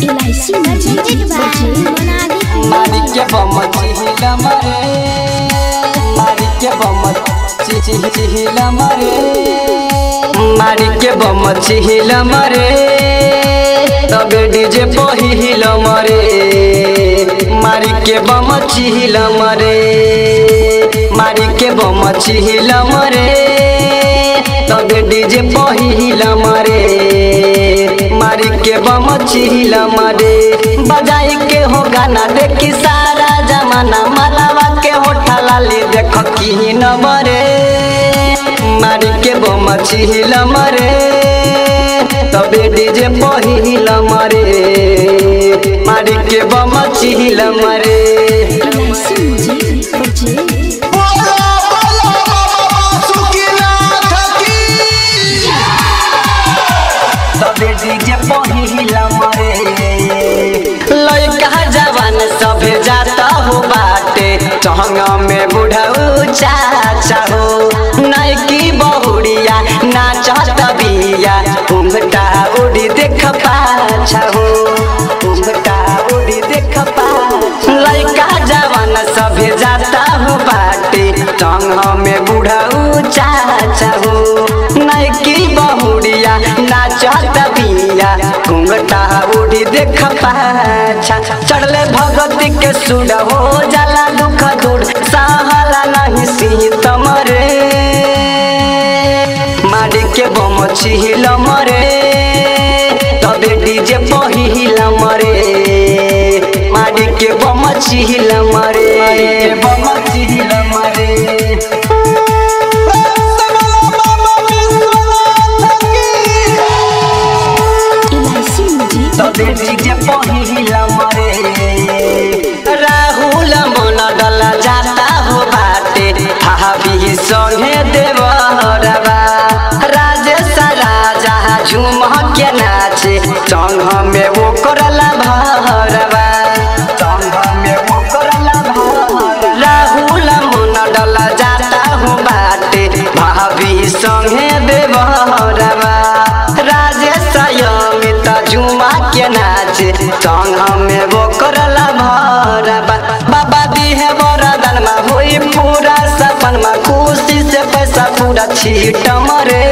LIC मर्जेंटेड by मारी के बम चिहिला मरे मारी के बम चिहि चिहिला मरे मारी के बम चिहिला मरे तबे डीजे पहिला मरे मारी के बम चिहिला मरे मारी के बम चिहिला मरे तबे डीजे पहिला मरे मारी के बम चिहिला मरे बजाई के हो गाना देखी सारा जमाना मलावा के होठा लाली देख की न मरे मारी के बम चिहिला मरे तबे डीजे पहिला मरे मारी के बम चिहिला मरे एलआईसी म्यूजिक प्रोजेक्ट बोलो बोलो बाबा सुखीनाथ की तबे डीजे पहिला मरे लड़का जवान सभे जाता हो बाटे चहंगा में बुढ़ऊ चाचा हो नैकी बहुड़िया नाचत बिया उमटा उड़ी देख पाछा हो उमटा उड़ी देख पाछा लड़का जवान सभे जाता हो बाटे चहंगा में बुढ़ऊ चाचा हो नैकी बहुड़िया नाचत बिया घुंघटा उड़ी देख पाछा चढ़ले भगती के सुर हो जाला दुख दूर सहला नहीं सीत मरे मारी के बम छिहिल मरे तबे डीजे पहिल मरे मारी के बम छिहिल मरे बम छिहिल मरे बाबा विश्वनाथ की एलआईसी म्यूजिक तबे डीजे पहिला मरे राहुल मन डला जाता हो बाटे हाबी संगे देवरबा राजेश राजा झूम के नाचे संग में वो करला भरबा संग में वो करला भरबा राहुल मन डला जाता हो बाटे भाभी संगे देवरबा राजेश अमित झुमा के नाचे संग में वो करला भरबा बाबा दिहे वरदान में होई पूरा सपन में खुशी से पैसा पूरा छीट मरे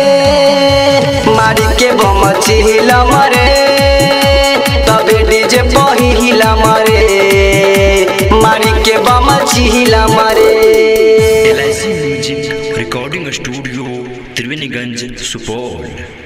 मारी के बम छिल मरे तबे डीजे पहिला मरे मारी के बम छिल मरे L music recording studio Triveniganj Supaul